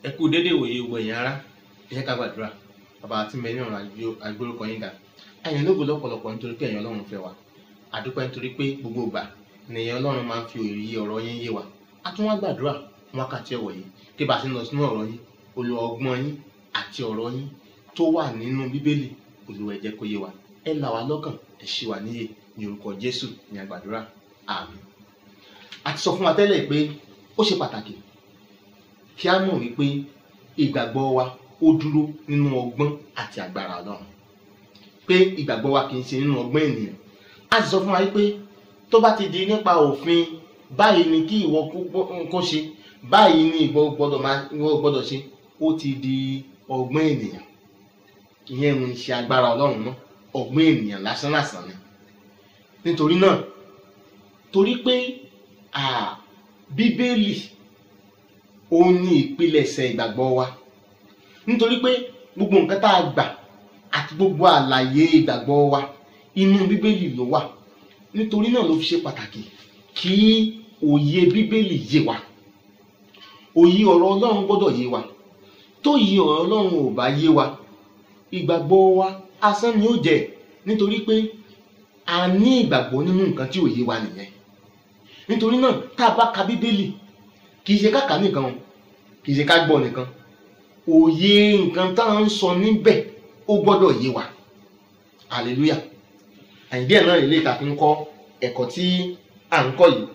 ẹ kú dédé ìwòye ìwò ẹ̀yìn ara ẹ jẹ́ ká gbàdúrà bàbá àti mẹ́rin ọ̀run àgbórúkọ yín ga àyàn lógo lọ́pọ̀lọpọ̀ nítorí pé ẹ̀yin ọlọ́run fẹ́ wa àdúpẹ́ nítorí pé gbogbo ìgbà nìyẹn ọlọ́run máa ń fi òye ọ̀rọ̀ yín yé wa a tún wá gbàdúrà fún wákàtí ọ̀wọ̀ yìí kí bá a ti lọ sínú ọ̀rọ̀ yín olú ọgbọ́n yín àti ọ̀rọ̀ yín tó wà nínú bíbélì Olúwa ẹ jẹ́ kó yé wa ẹ là wá lọ́kàn ẹ ṣí wa níyè ní orúkọ Jésù ní àgbàdúrà àmín a ti sọ fún wa tẹ́lẹ̀ pé ó ṣe pàtàkì kí a mọ̀ wípé ìgbàgbọ́ wa ó dúró nínú ọgbọ́n àti agbára Ọlọ́run pé ìgbàgbọ́ wa kì í ṣe nínú ọgbọ́n ènìyàn a sì sọ fún wa wípé tó bá ti di nípa òfin báyìí ni kí ìwọ kó ṣe báyìí ni ìwọ gbọ́dọ̀ máa ìwọ gbọ́dọ̀ ṣe ó ti di ọgbọ́n ènìyàn ìyẹn ń ṣe agbára Ọlọ́run náà ọgbọ́n ènìyàn lásán lásán ni nítorí náà torí pé bíbélì ó ní ìpilẹ̀ṣẹ̀ ìgbàgbọ́ wa nítorí pé gbogbo nǹkan tá a gbà àti gbogbo àlàyé ìgbàgbọ́ wa inú bíbélì ló wà nítorí náà ló fi ṣe pàtàkì kí òye bíbélì yé wa òye ọ̀rọ̀ ọlọ́run gbọ́dọ̀ yé wa tó yé ọ̀rọ̀ ọlọ́run ò bá yé wa ìgbàgbọ́ wa asán ni ó jẹ́ nítorí pé a ní ìgbàgbọ́ nínú nǹkan tí ò yé wa nìyẹn nítorí náà tá a bá ka bíbélì kì í ṣe káka nìkan kì í ṣe ká gbọ́ nìkan òye nǹkan tá à ń sọ níbẹ̀ ó gbọ́dọ̀ yé wa hallelujah àyíndí ẹ̀ náà lè ta fi ń kọ́ ẹ̀kọ́ tí à ń kọ́ yìí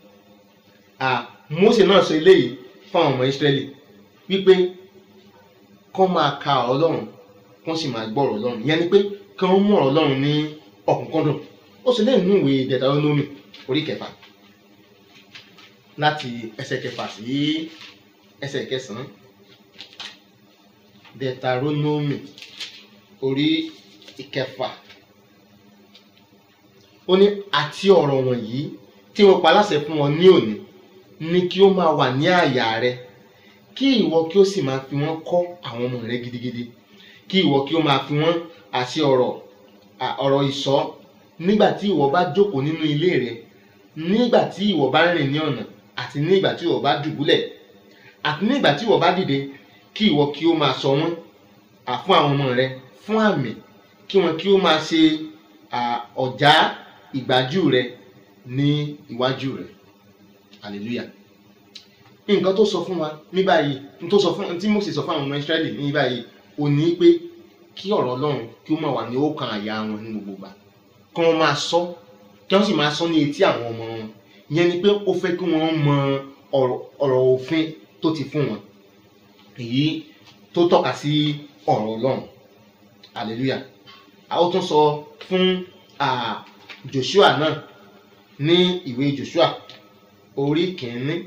Mósè náà sọ eléyìí fún àwọn ọmọ Ísírẹ́lì wípé kọ́ máa ka Ọlọ́run kọ́ sì máa gbọ́ ọ̀rọ̀ Ọlọ́run ìyẹn ni pé kí wọ́n mú ọ̀rọ̀ Ọlọ́run ní ọ̀kúnkúndùn ó sì lẹ́yìn nínú ìwé Deuteronomy orí kẹfà láti ẹsẹ̀ kẹfà sí ẹsẹ̀ kẹsàn-án Deuteronomy orí ìkẹfà ó ní àti ọ̀rọ̀ wọ̀nyí tí mo pa láṣẹ fún ọ ní òní ní kí ó máa wà ní àyà rẹ kí ìwọ kí ó sì máa fi wọ́n kọ́ àwọn ọmọ rẹ gidigidi kí ìwọ kí ó máa fi wọ́n àti ọ̀rọ̀ ọ̀rọ̀ ìṣọ́ nígbà tí ìwọ bá jókòó nínú ilé rẹ nígbà tí ìwọ bá rìn ní ọ̀nà àti nígbà tí ìwọ bá dùbúlẹ̀ àti nígbà tí ìwọ bá dìde kí ìwọ kí ó máa sọ wọ́n fún àwọn ọmọ rẹ fún àmì kí wọn kí ó máa ṣe ọ̀já ìgbájú rẹ ní iwájú rẹ hallelujah nǹkan tó sọ fún wa ní báyìí tó sọ fún tí Mósè sọ fún àwọn ọmọ Ísírẹ́lì ní báyìí ò ní pé kí ọ̀rọ̀ Ọlọ́run kí ó máa wà ní ọkàn àyà wọn ní gbogbo ìgbà kí wọ́n máa sọ kí wọ́n sì máa sọ ní etí àwọn ọmọ wọn ìyẹn ni pé ó fẹ́ kí wọ́n mọ ọ̀rọ̀ òfin tó ti fún wọn èyí tó tọ́ka sí ọ̀rọ̀ Ọlọ́run hallelujah a ó tún sọ fún Joshua náà ní ìwé Joshua orí kìíní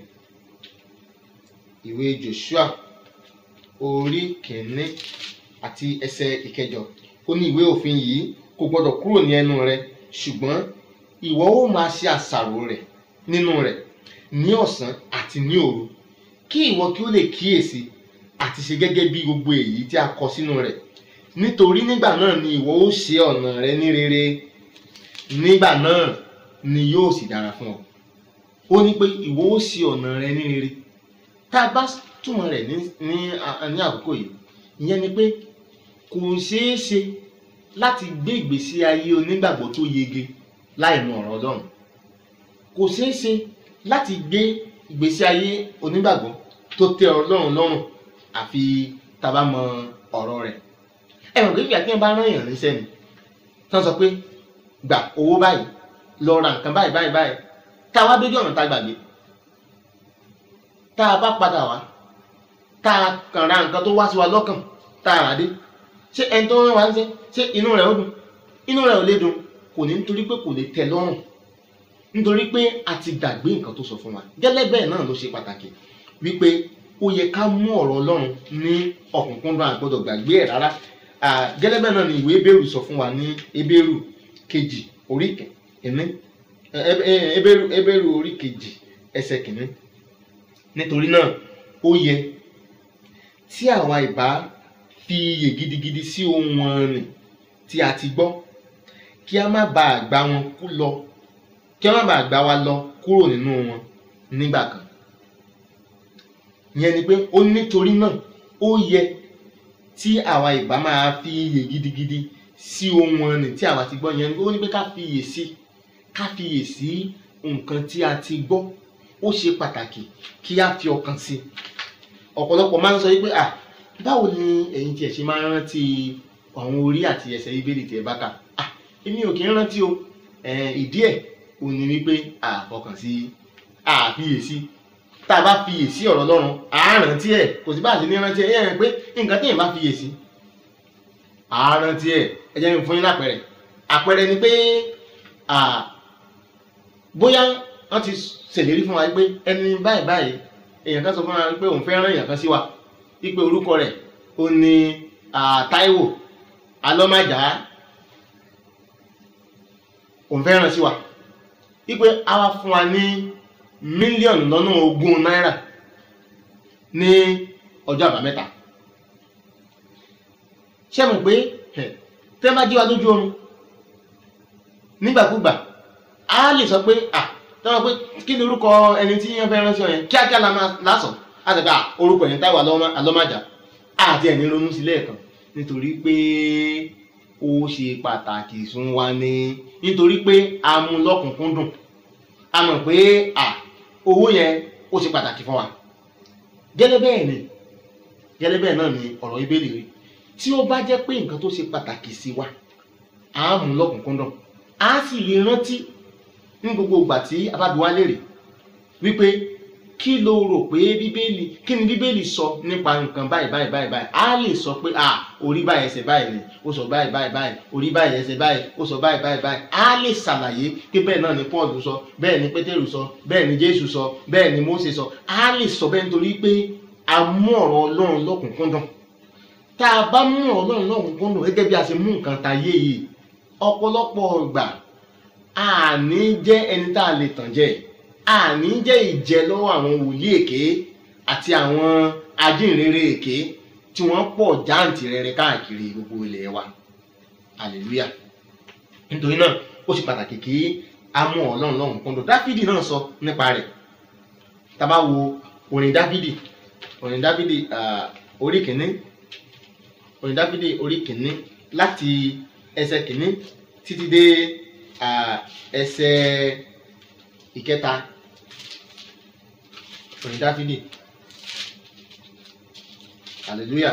ìwé Joshua orí kìíní àti ẹsẹ̀ ìkẹjọ ó ní ìwé òfin yìí kò gbọdọ̀ kúrò ní ẹnu rẹ ṣùgbọ́n ìwọ ó máa ṣe àṣàrò rẹ̀ nínú rẹ̀ ní ọ̀sán àti ní òru kí ìwọ kí ó lè kíyèsí àti ṣe gẹ́gẹ́ bí gbogbo èyí tí a kọ sínú rẹ̀ nítorí nígbà náà ni ìwọ ó ṣe ọ̀nà rẹ ní rere nígbà náà ni yóò sì dára fún ọ ó ní pé ìwọ ó ṣe ọ̀nà rẹ ní rere tá a bá túmọ̀ rẹ̀ ní ní àkókò yìí ìyẹn ni pé kò ṣeé ṣe láti gbé ìgbésí ayé onígbàgbọ́ tó yege láì mọ ọ̀rọ̀ Ọlọ́run kò ṣeé ṣe láti gbé ìgbésí ayé onígbàgbọ́ tó tẹ́ Ọlọ́run lọ́rùn àfi tá a bá mọ ọ̀rọ̀ rẹ̀ ẹ mọ̀ pé ìgbà tí wọ́n bá rán èèyàn níṣẹ́ ni tí wọ́n sọ pé gbà owó báyìí lọ ra nǹkan báyìí báyìí báyìí tá a wá dójú ọ̀nà tá a gbàgbé tá a bá padà wá tá a kàn ra nǹkan tó wá sí wa lọ́kàn tá a rà dé ṣé ẹni tó rán wa ń ṣe ṣé inú rẹ̀ ó dùn inú rẹ̀ ò lè dùn kò ní nítorí pé kò lè tẹ́ lọ́rùn nítorí pé a ti gbàgbé nǹkan tó sọ fún wa gẹ́lẹ́ bẹ́ẹ̀ náà ló ṣe pàtàkì wípé ó yẹ ká mú ọ̀rọ̀ Ọlọ́run ní ọ̀kúnkúndùn àgbọ́dọ̀ gbàgbé ẹ̀ rárá gẹ́lẹ́ bẹ́ẹ̀ náà ni ìwé Hébérù sọ fún wa ní Hébérù kejì orí kìíní Hébérù orí kejì ẹsẹ̀ kìíní nítorí náà ó yẹ tí àwa ìbá fi iyè gidigidi sí ohun ọ̀rìn tí a ti gbọ́ kí a má bàa gbá wọn kú lọ kí a má bàa gbá wa lọ kúrò nínú wọn nígbà kan ìyẹn ni pé ó nítorí náà ó yẹ tí àwa ìbá máa fi iyè gidigidi sí ohun ọ̀nì tí àwa ti gbọ́ yẹn ó ní pé ká fi iyè sí ká fi iyè sí nǹkan tí a ti gbọ́ ó ṣe pàtàkì kí a fi ọkàn sí ọ̀pọ̀lọpọ̀ máa ń sọ wípé ah báwo ni ẹ̀yin tiẹ̀ ṣe máa ń rántí àwọn orí àti ẹsẹ̀ bíbélì tí ẹ bá kà ah èmi ò kì í rántí o ìdí ẹ̀ ò ní wípé àfọkàn sí àfiyèsí tá a bá fiyèsí ọ̀rọ̀ Ọlọ́run àárántí ẹ̀ kò sí bá a ṣe ní rántí ẹ̀ yẹn pé nǹkan téèyàn bá fiyèsí àárántí ẹ̀ ẹ jẹ́ mi fún yín lápẹẹrẹ àpẹẹrẹ ni pé bóyá wọ́n ti ṣèlérí fún wa pé ẹni báyìí báyìí èèyàn kan sọ fún wa pé òun fẹ́ rán èèyàn kan sí wa wípé orúkọ rẹ̀ ó ní Táíwò alọ́màjà òun fẹ́ rán sí wa wípé a wá fún wa ní mílíọ̀nù lọ́nà ogún náírà ní ọjọ́ àbámẹ́ta ṣé mo pé tẹ́ bá jí wa lójú oorun nígbàkúgbà a lè sọ pé à tọ́wọ́ pé kí ni orúkọ ẹni tí yẹn fẹ́ ránṣẹ́ yẹn kíákíá la máa lásán a sì ká orúkọ yẹn Táíwò alọ́màjà àti ẹ̀ ní ronú sí lẹ́ẹ̀kan nítorí pé ó ṣe pàtàkì fún wa ní nítorí pé a mú lọ́kùnkúndùn a mọ̀ pé à owó yẹn ó ṣe pàtàkì fún wa gẹ́lẹ́ bẹ́ẹ̀ ni gẹ́lẹ́ bẹ́ẹ̀ náà ni ọ̀rọ̀ ìbéèrè rí tí ó bá jẹ́ pé nǹkan tó ṣe pàtàkì sí wa a mú lọ́kùnkúndùn a sì lè rántí ní gbogbo ìgbà tí a bá bi wá léèrè wípé kí ló rò pé bíbélì kí ni bíbélì sọ nípa nǹkan báyìí báyìí báyìí báyìí a lè sọ pé à orí báyìí ẹsẹ̀ báyìí ni ó sọ báyìí báyìí báyìí orí báyìí ẹsẹ̀ báyìí ó sọ báyìí báyìí báyìí a lè ṣàlàyé pé bẹ́ẹ̀ náà ni Paul sọ bẹ́ẹ̀ ni Pétérù sọ bẹ́ẹ̀ ni Jésù sọ bẹ́ẹ̀ ni Mósè sọ a lè sọ bẹ́ẹ̀ nítorí pé a mú ọ̀rọ̀ Ọlọ́run lọ́kùnkúndùn tá a bá mú ọ̀rọ̀ Ọlọ́run lọ́kùnkúndùn gẹ́gẹ́ bí a ṣe mú nǹkan ta yé yìí ọ̀pọ̀lọpọ̀ ìgbà àní jẹ́ ẹni tá a lè tàn jẹ àní jẹ́ ìjẹ lọ́wọ́ àwọn wòlíì èké àti àwọn ajínrere èké tí wọ́n pọ̀ jáǹtìrẹrẹ káàkiri gbogbo ilẹ̀ wa hallelujah nítorí náà ó ṣe pàtàkì kí a mú ọlọ́run lọ́hùn kúndùn dáfídì náà sọ nípa rẹ̀ tá a bá wo orin dáfídì orin dáfídì orí kìíní orin dáfídì orí kìíní láti ẹsẹ̀ kìíní títí dé ẹsẹ̀ ìkẹta orin dáfídì hallelujah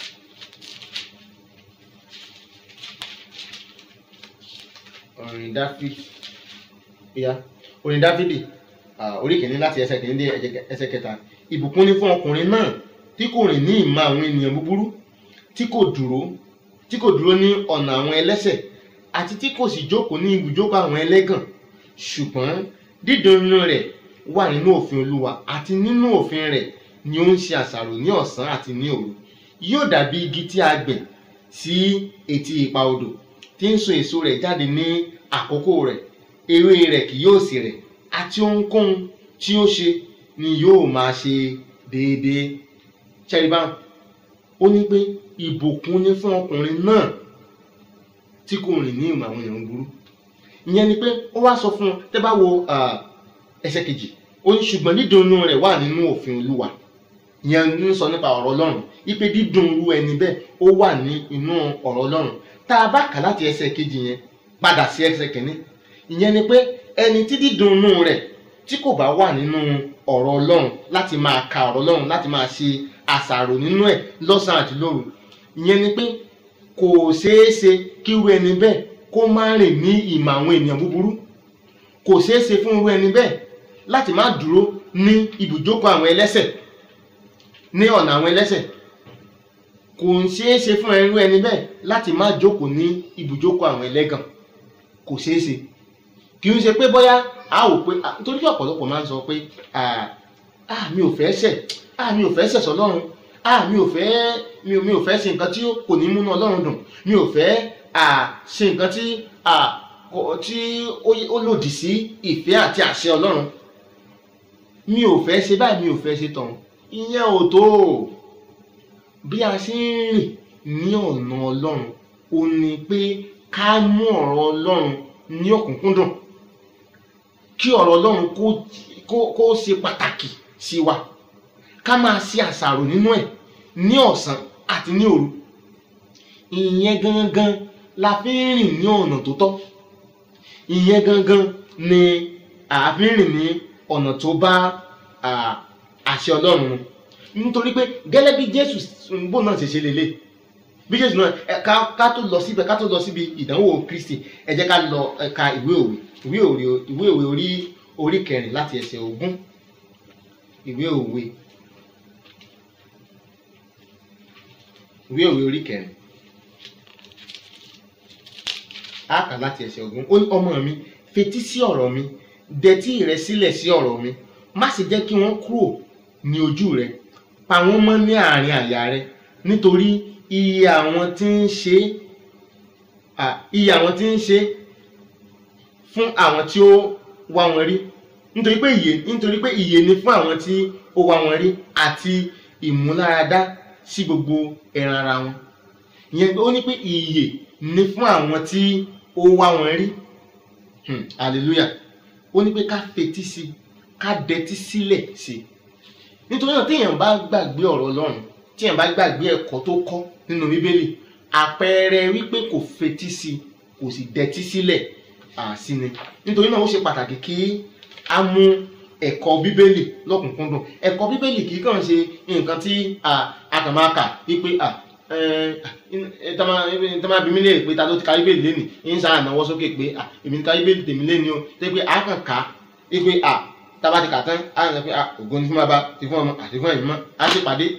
orin dáfídì ya orin dáfídì orí kìíní láti ẹsẹ̀ kìíní dé ẹsẹ̀ kẹta ìbùkún ni fún ọkùnrin náà tí kò rìn ní ìmọ̀ àwọn ènìyàn búburú tí kò dúró tí kò dúró ní ọ̀nà àwọn ẹlẹ́ṣẹ̀ àti tí kò sì jókòó ní ibùjókòó àwọn ẹlẹ́gàn ṣùgbọ́n dídùn inú rẹ̀ wà nínú òfin olúwa àti nínú òfin rẹ̀ ni ó ń ṣe àṣàrò ní ọ̀sán àti ní òru yóò dàbí igi tí a gbìn sí etí ipa odò tí ń so èso rẹ̀ jáde ní àkókò rẹ̀ ewé rẹ̀ kì yóò sì rẹ̀ àti ohunkóhun tí ó ṣe ni yóò máa ṣe déédéé ṣẹ́ríbá ó ní pé ìbùkún ni fún ọkùnrin náà tí kò rìn ní ìmọ̀ àwọn èèyàn burú ìyẹn ni pé ó wá sọ fún un tẹ́ bá wo ẹsẹ̀ kejì ó ní ṣùgbọ́n dídùn inú rẹ̀ wà nínú òfin olúwa ìyẹn ń sọ nípa ọ̀rọ̀ ọlọ́run ipe dídùn irú ẹni bẹ́ẹ̀ ó wà ní inú ọ̀rọ̀ ọlọ́run tá a bá kà láti ẹsẹ̀ kejì yẹn padà sí ẹsẹ̀ kìíní ìyẹn ni pé ẹni tí dídùn inú rẹ̀ tí kò bá wà nínú ọ̀rọ̀ ọlọ́run láti máa ka ọ̀rọ̀ ọlọ́run láti máa ṣe àṣàrò nínú ẹ̀ lọ́sàn-án àti lóru ìyẹn ni pé kò ṣeé ṣe kí irú ẹni bẹ́ẹ̀ kó má rìn ní ìmọ̀ àwọn ènìyàn búburú kò ṣeé ṣe fún irú ẹni bẹ́ẹ̀ láti má dúró ní ibùjókòó àwọn ẹlẹ́ṣẹ̀ ní ọ̀nà àwọn ẹlẹ́ṣẹ̀ kò ń ṣeé ṣe fún irú ẹni bẹ́ẹ̀ láti má jókòó ní ibùjókòó àwọn ẹlẹ́gàn kò ṣeé ṣe kì í ṣe pé bóyá a ò pé torí ọ̀pọ̀lọpọ̀ máa ń sọ pé ah mi ò fẹ́ ṣẹ̀ ah mi ò fẹ́ ṣẹ̀ sọ́lọ́run ah mi ò fẹ́ mi ò mi ò fẹ́ ṣe nǹkan tí kò ní múnú ọlọ́run dùn mi ò fẹ́ ah ṣe nǹkan tí ah tí ó lòdì sí ìfẹ́ àti àṣẹ ọlọ́run mi ò fẹ́ ṣe báyìí mi ò fẹ́ ṣe tọ̀hún ìyẹn ò tó bí a ṣe ń rìn ní ọ̀nà ọlọ́run ó ní pé ká mú ọ̀rọ̀ ọlọ́run ní ọ̀kúnkúndùn kí ọ̀rọ̀ ọlọ́run kó kó ṣe pàtàkì sí wa ká máa ṣe àṣàrò nínú ẹ̀ ní ọ̀sán àti ní òru ìyẹn gangan la fi ń rìn ní ọ̀nà tó tọ́ ìyẹn gangan ni a fi ń rìn ní ọ̀nà tó bá à, àṣẹ ọlọ́run mu nítorí pé gẹ́lẹ́ bí jésù bó náà ṣe ṣe lélẹ̀ bí jésù náà ẹ, ká ká tó lọ síbẹ̀ ká tó lọ síbi ìdánwò kristi ẹ jẹ́ ká lọ ẹ̀ka ìwé òwe ìwé òwe ìwé òwe orí orí kẹrin láti ẹsẹ̀ ogún ìwé òwe ìwé òwe orí kẹrin á kà láti ẹsẹ̀ ogún ó ní ọmọ mi fetí sí ọ̀rọ̀ mi dẹtí rẹ sílẹ̀ sí ọ̀rọ̀ mi má sì jẹ́ kí wọ́n kúrò ní ojú rẹ pa wọ́n mọ́ ní àárín àyà rẹ nítorí iye àwọn tí ń ṣe à, iye àwọn tí ń ṣe fún àwọn tí ó wá wọn rí nítorí pé ìyè nítorí pé ìyè ni fún àwọn tí ó wá wọn rí àti ìmúláradá sí gbogbo ẹran ara wọn ìyẹn pé ó ní pé ìyè ni fún àwọn tí ó wá wọn rí Hmm, hallelujah ó ní pé ká fetí sí i ká dẹtí sílẹ̀ sí i nítorí náà téèyàn bá gbàgbé ọ̀rọ̀ ọlọ́run téèyàn bá gbàgbé ẹ̀kọ́ tó kọ́ nínú bíbélì àpẹẹrẹ wípé kò fetí sí i kò sì dẹtí sílẹ̀ à, sí ni nítorí náà ó ṣe pàtàkì kí a mú ẹ̀kọ́ bíbélì lọ́kùnkúndùn ẹ̀kọ́ bíbélì kì í kàn ṣe nǹkan tí à, a kàn máa kà wípé à, ẹ, ẹ, tá máa tá máa bí mi léèrè pé ta ló ti ka bíbélì lénìí ń sáà náwó sókè pé à, èmi ti ka bíbélì tèmi lénìí o tẹ́ pé a kàn ká wípé à tába ti kà tán á ń sọ pé ah ògo ni fún bàbá ti fún ọmọ àti fún ẹ̀mí mọ́ á sì pàdé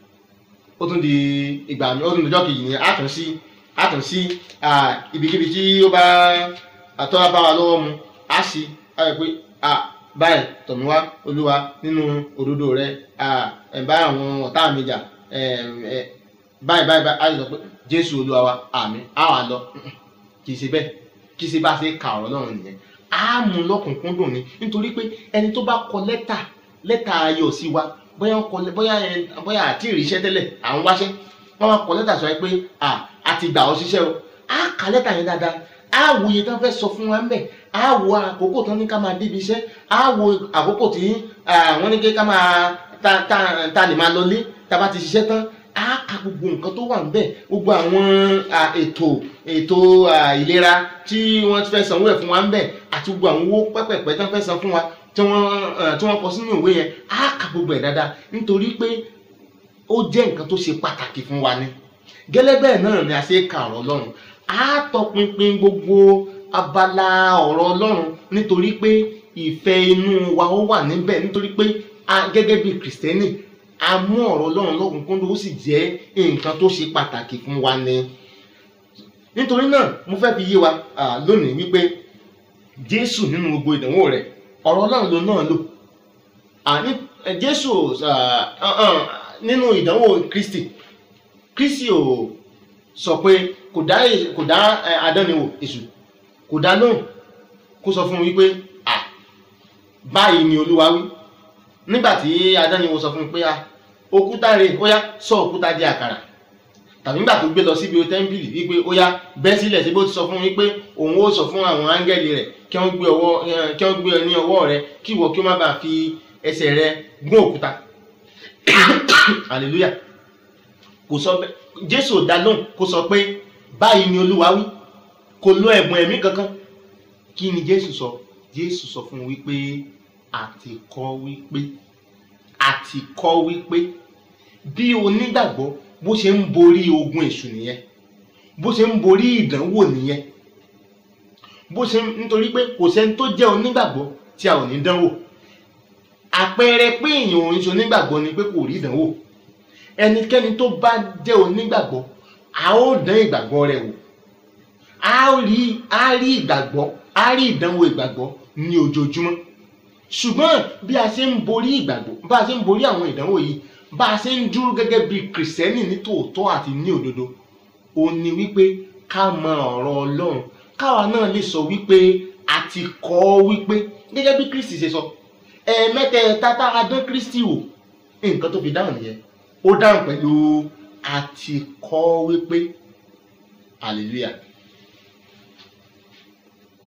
ó tún di ìgbà mi ó tún di ọjọ́ kejì yẹn á tún sí á tún sí ah, ibikíbi tí ó bá àtọ́ bá wa lọ́wọ́ mu á sì á yẹ pé ah báyìí tọ̀mí wá olúwa nínú òdodo rẹ ah ẹ̀ bá àwọn ọ̀tá mi jà ẹ̀ ẹ̀ báyìí báyìí báyìí á sì sọ pé jésù olúwa wa àmín á wà lọ kì í ṣe bẹ́ẹ̀ kì í ṣe bá ṣe kà ọ̀rọ̀ náà nìyẹn á mú lọ́kùnkúndùn ni nítorí pé ẹni tó bá kọ lẹ́tà lẹ́tà ayọ̀ sí wa bóyá ń kọ lẹ́- bóyá ẹ bóyá àti ìríṣẹ́ tẹ́lẹ̀ à ń wáṣẹ́ wọ́n wá kọ lẹ́tà sọ pé à a ti gbà ọ́ ṣiṣẹ́ o á ka lẹ́tà yẹn dáadáa á wo iye tán fẹ́ sọ fún wa ń bẹ̀ á wo àkókò tán ní ká máa débi iṣẹ́ á wo àkókò tí ah, wọ́n ní kí ká máa ta ta ta lè máa lọlé tá a bá ti ṣiṣẹ́ tán á ka gbogbo nǹkan tó wà ń bẹ̀ gbogbo àwọn ah, ètò ètò ah, ìlera tí wọ́n ti fẹ́ sanwó ẹ̀ fún wa ń bẹ̀ àti gbogbo àwọn owó pẹ́pẹ́pẹ́ tán fẹ́ san fún wa tí wọ́n eh, tí wọ́n kọ sínú ìwé yẹn á ka gbogbo ẹ̀ dáadáa nítorí pé ó jẹ́ nǹkan tó ṣe pàtàkì fún wa ni gẹ́lẹ́ bẹ́ẹ̀ náà ni a ṣe ka ọ̀rọ̀ ọlọ́run á tọpinpin gbogbo abala ọ̀rọ̀ ọlọ́run nítorí pé ìfẹ́ inú wa ó wà níbẹ̀ nítorí pé a gẹ́gẹ́ bí kìrìsìtẹ́nì a mú ọ̀rọ̀ ọlọ́run lọ́kùnkúndùn ó sì jẹ́ nǹkan tó ṣe pàtàkì fún wa ni nítorí náà mo fẹ́ fi yé wa ah, lónìí wípé jésù nínú gbogbo ìdánwò rẹ̀ ọ̀rọ̀ ọlọ́run ló náà lò àní eh, jésù ah, ah, ah, nínú ìdánwò kristi kristi ò sọ pé kò dá è- kò dá eh, adánniwò èṣù kò dá lóhùn kó sọ fún un wípé à báyìí ni olúwa wí nígbà tí adánniwò sọ fún un pé à òkúta rè ó yá sọ òkúta di àkàrà tàbí nígbà tó gbé lọ síbi tẹ́ḿpìlì wípé ó yá bẹ́ sílẹ̀ síbi ó ti sọ fún un wípé òun ó sọ fún àwọn áńgẹ́lì rẹ̀ kí wọ́n gbé ọwọ́ eh, kí wọ́n gbé ọ ní ọwọ́ rẹ kí ìwọ kí ó má bàa fi ẹsẹ̀ rẹ gún òkúta hallelujah kò sọ bẹ́ẹ̀ jésù ò dá lóhùn kó sọ pé báyìí ni olúwa wí kò lo ẹ̀bùn ẹ̀mí kankan kí ni jésù sọ jésù sọ fún un wípé àti kọ́ wípé àti kọ́ wípé bí onígbàgbọ́ bó ṣe ń borí ogun èṣù nìyẹn bó ṣe ń borí ìdánwò nìyẹn bó ṣe ń nítorí pé kò sẹ́ni tó jẹ́ onígbàgbọ́ tí a ò ní dánwò àpẹẹrẹ pé èèyàn ò ń ṣe onígbàgbọ́ ni pé kò rí ìdánwò ẹnikẹ́ni tó bá jẹ́ onígbàgbọ́ a ó dán ìgbàgbọ́ rẹ̀ wò a ó rí a rí ìgbàgbọ́ a rí ìdánwò ìgbàgbọ́ ní ojoojúmọ́ ṣùgbọ́n bí a ṣe ń borí ìgbàgbọ́ bá a ṣe ń borí àwọn ìdánwò yìí bá a ṣe ń dúró gẹ́gẹ́ bí kìrìsìtẹ́nì ní tòótọ́ àti ní òdodo ó ní wípé ká mọ ọ̀rọ̀ ọlọ́run káwa náà lè sọ wípé a ti kọ́ ọ wípé gẹ́gẹ́ bí kristi ṣe sọ ẹ̀ẹ̀mẹ́tẹ̀ẹ̀ta tá a dán kristi wò nǹkan tó fi dáhùn nìyẹn ó dáhùn pẹ̀lú a ti kọ́ wípé hallelujah